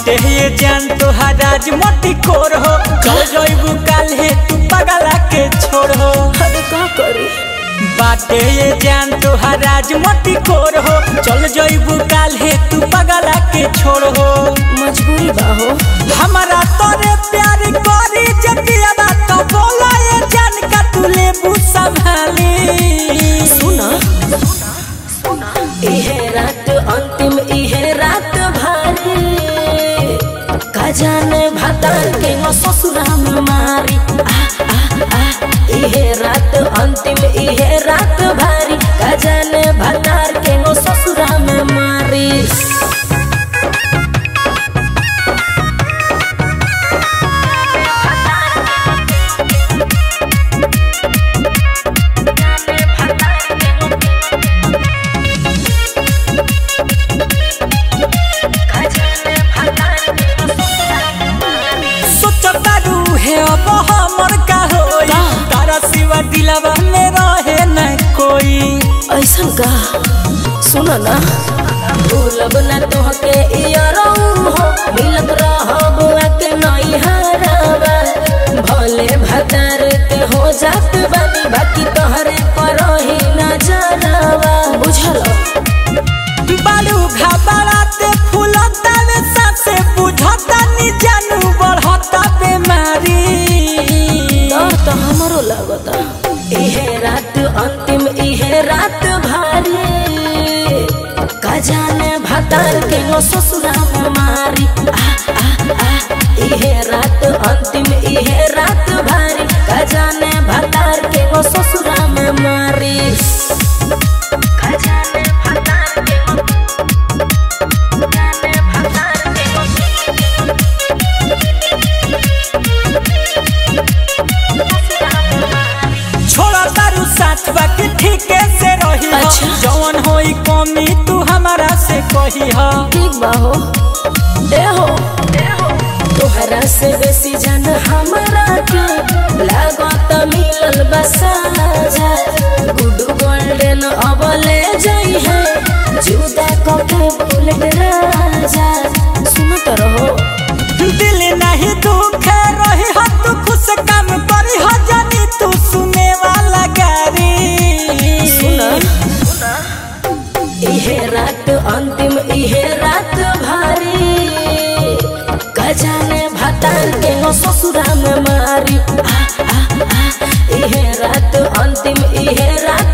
बाटे ये जान तोहार आज मोटी कोर हो चल जइबू काल हे तू पगला के छोड़ हो अरे का करी बाटे ये जान तोहार आज मोटी कोर हो चल जइबू काल हे तू पगला के छोड़ हो मजबूरी बा हो हमारा तोरे प्यार करी जतिया बात बोला ये जान का तू लेबू संभाली सुना इहे रात अंतिम इहे रात भारी का जाने भतार के नो ससुरा में मारी आ, आ, आ, इहे रात अंतिम इहे रात भारी का जाने भतार के नो ससुरा में मारी सोचता रूहे अब हमर का होई का? तारा सिवा दिलवा में रहे न कोई ऐसन का सुन ना भूलब न तोहके इयरऊ हो मिलत रहब के नई हरावा भले भतार के हो जात बानी बाकी तोहरे पर ही न जरावा बुझल बालू घबराते फूलता में सबसे बुझता नी जानू बढ़ता बेमारी डर तो हमरो लगता इहे रात अंतिम इहे रात भारी का जाने भतार के नो ससुरा में मारी आ, आ, आ, इहे रात अंतिम इहे रात भारी का जाने भतार के नो ससुरा में मारी का जाने भतार के नो जाने भतार के नो छोड़ा तारू साथ बाकी ठीके से रही हो अच्छा। जवन होई कमी तू हमारा से कही हो ठीक बा हो ए हो तोहरा से बेसी जान हमरा के लागत मिलल बसाजा गुड गोल्डन अबले जई है जुदा कके बुलेट राजा सुनत रहो दिल नहीं दुखे रही हो तू खुश काम करी हो जानी तू सुने वाला गारी सुना इहे रात अंतिम इहे रात भारी गजाने भतार के नो ससुरा में मारी आ, आ, आ, इहे रात अंतिम इहे रात